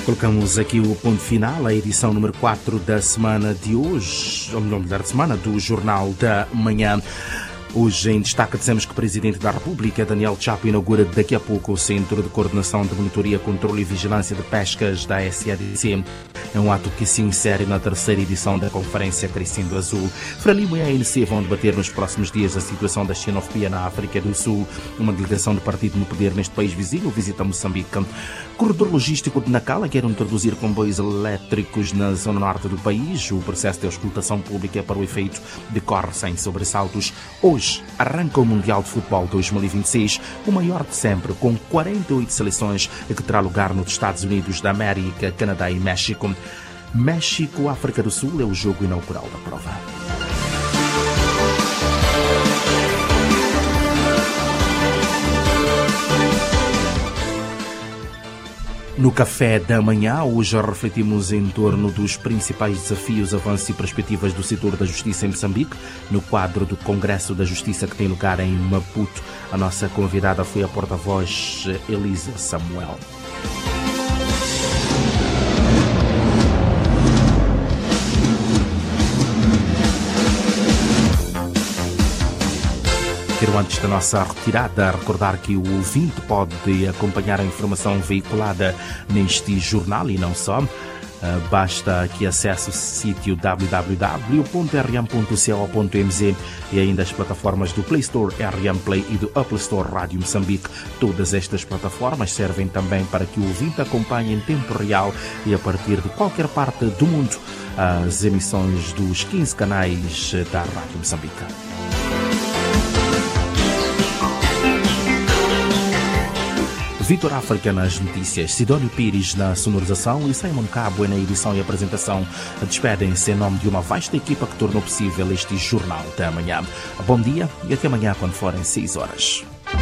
Colocamos aqui o ponto final, a edição número 4 da semana de hoje, ou melhor, da semana do Jornal da Manhã. Hoje, em destaque, dizemos que o Presidente da República, Daniel Chapo, inaugura daqui a pouco o Centro de Coordenação de Monitoria, Controlo e Vigilância de Pescas da SADC. É um ato que se insere na terceira edição da Conferência Crescendo Azul. Frelimo e a ANC vão debater nos próximos dias a situação da xenofobia na África do Sul. Uma delegação do partido no poder neste país vizinho visita Moçambique. Corredor logístico de Nacala quer introduzir comboios elétricos na zona norte do país. O processo de auscultação pública para o efeito decorre sem sobressaltos. Hoje arranca o Mundial de Futebol 2026, o maior de sempre, com 48 seleções, que terá lugar nos Estados Unidos da América, Canadá e México. México-África do Sul é o jogo inaugural da prova. No café da manhã, hoje refletimos em torno dos principais desafios, avanços e perspectivas do setor da justiça em Moçambique, no quadro do Congresso da Justiça que tem lugar em Maputo. A nossa convidada foi a porta-voz Elisa Samuel. Quero, antes da nossa retirada, recordar que o ouvinte pode acompanhar a informação veiculada neste jornal e não só. Basta que acesse o sítio www.rm.co.mz e ainda as plataformas do Play Store RM Play e do Apple Store Rádio Moçambique. Todas estas plataformas servem também para que o ouvinte acompanhe em tempo real e a partir de qualquer parte do mundo as emissões dos 15 canais da Rádio Moçambique. Vitor África nas notícias, Sidónio Pires na sonorização e Simon Cabo na edição e apresentação. Despedem-se em nome de uma vasta equipa que tornou possível este Jornal da Manhã. Bom dia e até amanhã quando forem 6 horas.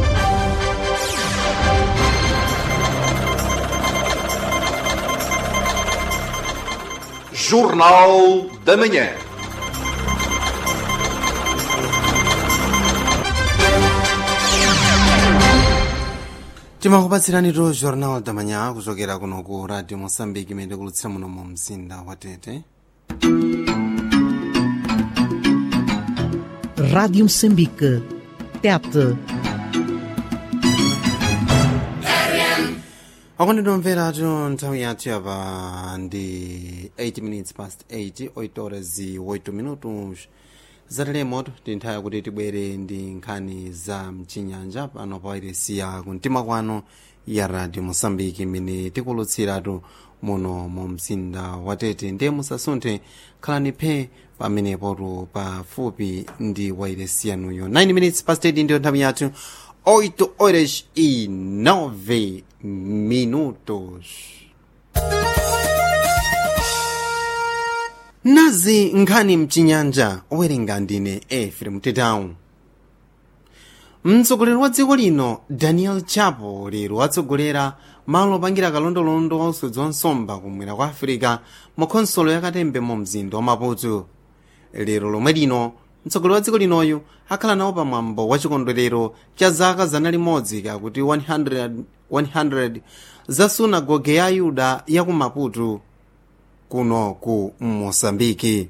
Jornal da Manhã. timakupatsiranitu jornal da manhã kuchokera kuno ku radio moçambique imene kulutsira muno mu mzinda wa tete Rádio Moçambique. Tete. akondedwa mveratu nthawi yathu yapa ndi 8 minutes past 8 8 horas e 8 minutos zatelemoto ndi nthawi yakuti tibwere ndi nkhani za mchinyanja pano pa wairesiya kumtima kwano ya radio moçambique imene tikulutsiratu muno mu mzinda wa tete ndiye musasunthe khalani phe pamenepotu pafupi ndi wairesiyanuyo 9 minutes past 8 ndiyo nthawi yathu 8 horas e 9 minutos nazi nkhani mchinyanja owerenga ndine efrem tetown mtsogoleri wa dziko lino daniel chapo lero watsogolera malo opangira kalondolondo wa usodzi wa nsomba kumwera kwa afirika mu khonsolo yakatembe mu mzinda wa maputo lero lomwe lino mtsogoleri wa dziko linoyu akhala nawo pamwambo wa chikondwerero cha zaka zana limodzi kakuti 100, 100 za sunagoge ya ayuda ya ku maputo kuno ku moçambike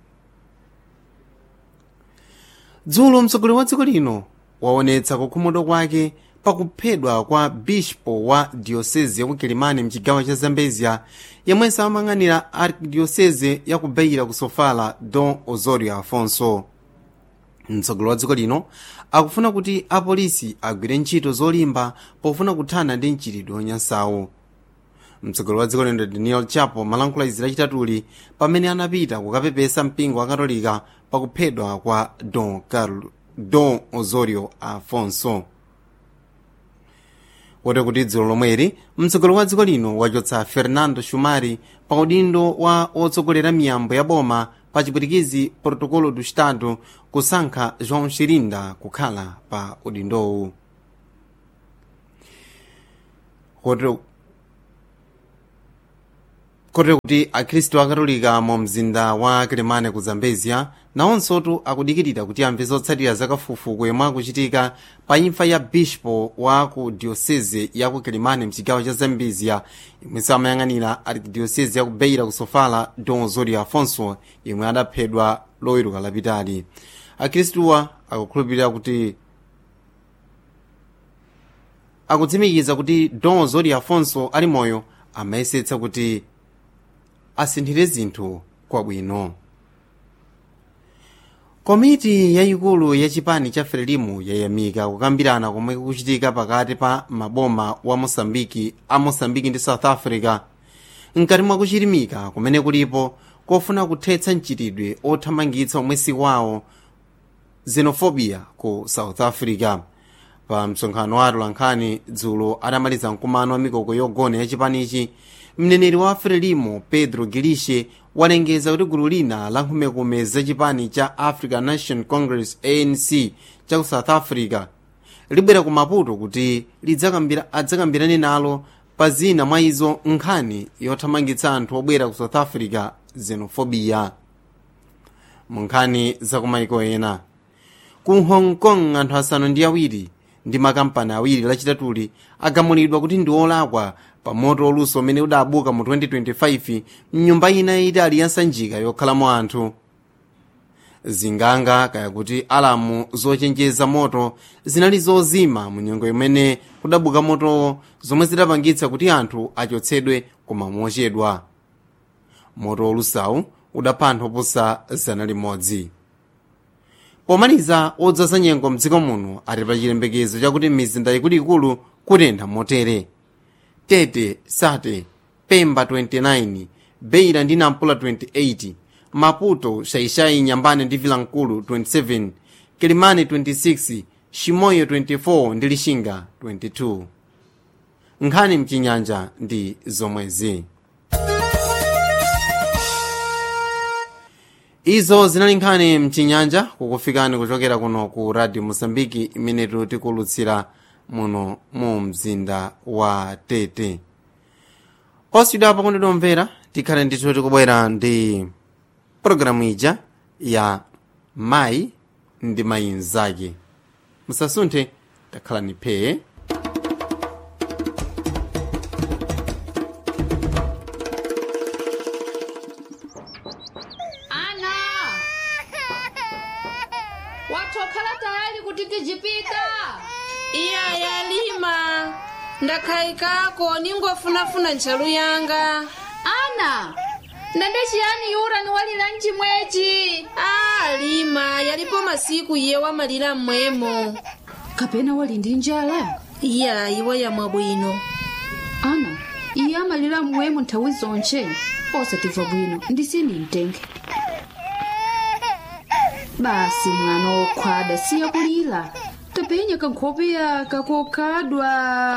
dzulo mtsogoleri wa dziko lino waonetsa kukhumudwa kwake pakuphedwa kwa bispo wa diocese ya ku kilimani mchigawo cha zambezia yemwenso amayang'anira arkidiocese ya ku beira ku sofala don osorio afonso mtsogoleri wa dziko lino akufuna kuti apolisi agwire ntchito zolimba pofuna kuthana ndi mchitidwe onyansawo mtsogoleri wa dziko lino daniel chapo malankhula izi lachitatuli pamene anapita kukapepesa mpingo wa katolika pakuphedwa kwa don, Carlo, don osorio afonso wote kuti dzulo lomweri mtsogoleri wa dziko lino wachotsa fernando shumari pa udindo wa otsogolera miyambo ya boma pa chipwitikizi protocolo do estado kusankha joão shirinda kukhala pa udindowu wote kotero kuti akhristu akatolika mu mzinda wa kilimane ku zambezia nawonsotu akudikirira kuti amve zotsatira zakafukufuku yomwe akuchitika pa imfa ya bishpo wa ku diocese ya ku kilimane mchigawo cha zambezia imwenso amayang'anira arkidiocese ya ku beira ku sofala don zori afonso yemwe adaphedwa loweruka lapitali akhristuwa akukhulupirira kuti akutsimikiza kuti don zori afonso ali moyo amayesetsa kuti asinthire zinthu kwabwino komiti yayikulu ya chipani cha frelimu yayamika kukambirana komwe kukuchitika pakati pa maboma wa mosambiki a mosambiki ndi south africa mkati mwa kuchirimika kumene kulipo kofuna kuthetsa mchitidwe othamangitsa omwesi wawo xenofobia ku south africa pa msonkhano wa atolankhani dzulo adamaliza mkumano wa mikoko yogona ya chipanichi mneneri wa frelimo pedro gilishe walengeza kuti gulu lina la nkhumekume za chipani cha african national congress anc cha ku south africa libwera ku maputo kuti lidzakambira- adzakambirane nalo pa zina mwa izo nkhani yothamangitsa anthu obwera ku south africa xenofobia mu nkhani za kumaiko ena ku hong kong anthu asanu ndi awiri ndi makampani awiri lachitatuli agamulidwa kuti ndi olakwa pa moto oluso umene udabuka mu 2025 mnyumba ina yayitali ya nsanjika yokhalamo anthu zinganga kaya kuti alamu zochenjeza moto zinali zozima mu nyengo imene kudabuka motowo zomwe zidapangitsa kuti anthu achotsedwe koma mochedwa moto olusawu udapha anthu oposa zana limodzi pomaliza odzaza nyengo mdziko muno ali pa chiyembekezo chakuti mizinda ikuluikulu kutentha motere tete sate pemba 29 beira ndi nampula 28 maputo shaishai nyambane ndi vilankulu 27 kilimani 26 shimoyo 24 ndi lishinga 22 nkhani mchinyanja ndi zomwezi izo zinali nkhani mchinyanja kukufikani kuchokera kuno ku radio mosambiki imene tikulutsira muno mu mzinda wa tete osidwa pakondedwa omvera tikhale ndithu tikubwera ndi pologalamu ija ya mayi ndi mayi mzake musasunthe takhalani phee ana watokhala tayali kuti tijipita iya yalima ndakhayikako ningofunafuna ntchalu yanga ana ndende chiyani yura ni walira mchimwechi a lima yalipo masiku iye wamalira mmwemo kapena wali ndi njala iya iwe yamwa bwino ana iye amalira mmwemo nthawi zonche osatimva bwino ndisini mtenge basi mwana wokhwada siya kulira tapenya kankhope yaka kokhadwa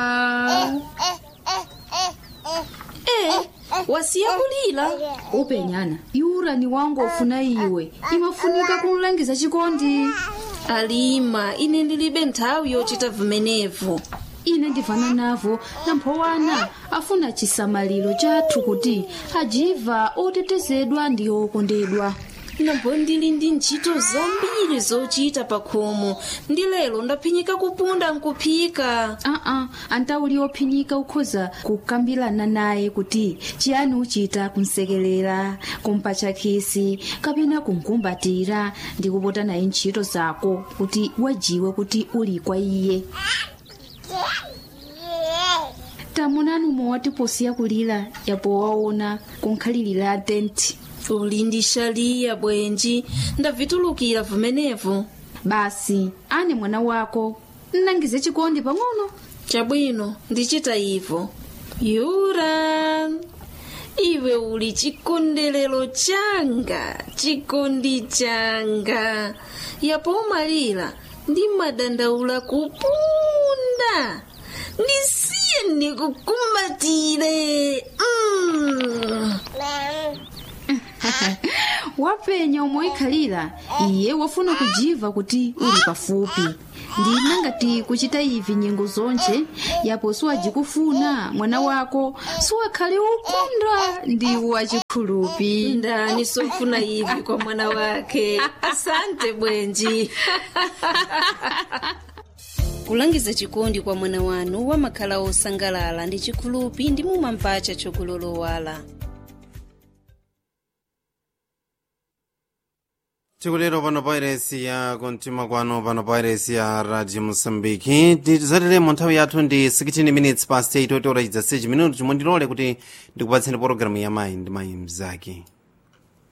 e wasiya kulira upenyana yura ni wangu ofuna iwe imafunika kumlangiza chikondi alima ine ndilibe nthawi yochita vimenevo ine ndivana navo namphowana afuna chisamaliro chathu kuti ajiva otetezedwa ndi okondedwa nambo ndili ndi ntchito zambiri zochita pa khomo ndi lero ndaphinyika kupunda nkuphika aa antauli ophinyika ukhoza kukambirana naye kuti chiyani uchita kumsekelera kumpatcha khisi kapena kumkumbatira ndi kupota naye ntchito zako kuti wajiwe kuti uli kwa iye tamunani umwe posiya kulira yapo waona kunkhalirira tenti uli ndi shaliya bwenji ndavitulukira vimenevo basi ane mwana wako nnangize chikondi pang'ono chabwino ndichita ivo yura iwe uli chikondelero changa chikondi changa yapo umalira ndi madandaula kupunda ndisiye ndikukumbatire mm. wapenya omwe ikhalira iye wafuna kujiva kuti uli pafupi ndina ngati kuchita ivi nyengo zonje yapo siwajikufuna mwana wako siwakhale ukondwa ndi wachikhulupi ndani sofuna ivi kwa mwana wake asante bwenji kulangiza chikondi kwa mwana wanu wamakhala osangalala ndi chikhulupi ndi mumamvacha chokulolowala chikulero pano pa iresi ya kontima kwano pano pa iresi ya radio mosambiki tizateremo nthawi yathu ndi 16 minutes past 8 otiora chidza 6 minuto chomwe ndilole kuti ndikupatseni pologalamu ya mayi ndi mayi mzake